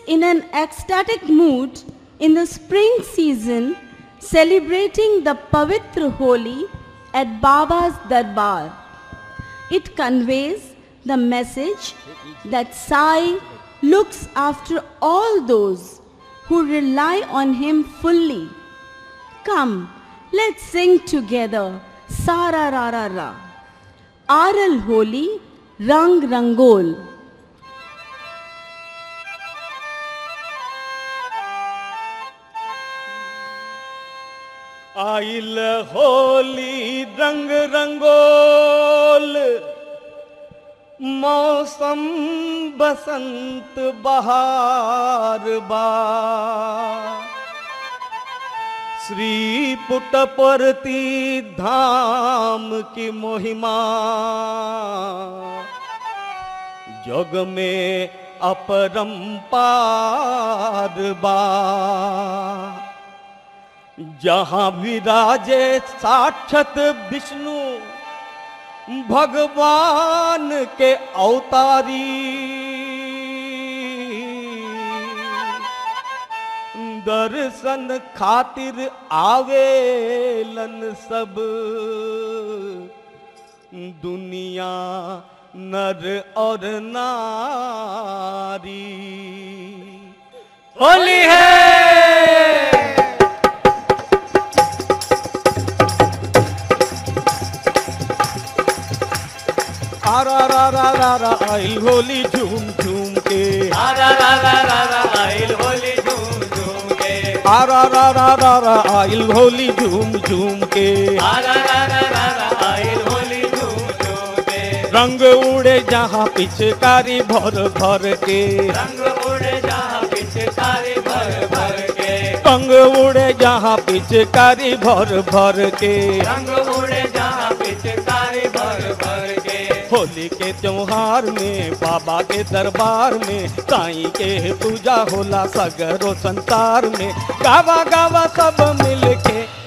in an ecstatic mood in the spring season celebrating the Pavitra Holi at Baba's Darbar. It conveys the message that Sai looks after all those who rely on him fully. Come, let's sing together Sara Ra Ra Ra. Aral Holi Rang Rangol. आइल होली रंग रंगोल मौसम बसंत बहार बा श्री पुटपरती धाम की महिमा जग में अपरंपार बा जहाँ विराजे साक्षात विष्णु भगवान के अवतारी दर्शन खातिर आवेलन सब दुनिया नर और नारी होली है आरा रा रा रा रा आइल होली झूम झूम के आरा रा रा रा रा आइल होली झूम झूम के आरा रा रा रा रा आइल होली झूम झूम के आरा रा रा रा रा आइल होली झूम झूम के रंग उड़े जहाँ पिचकारी भर भर के रंग उड़े जहाँ पिचकारी भर भर के रंग उड़े जहाँ पिचकारी भर भर के रंग उड़े जहाँ पिचकारी भर भर के होली के त्योहार में बाबा के दरबार में साई के पूजा होला सगरो संसार में गावा गावा सब मिल के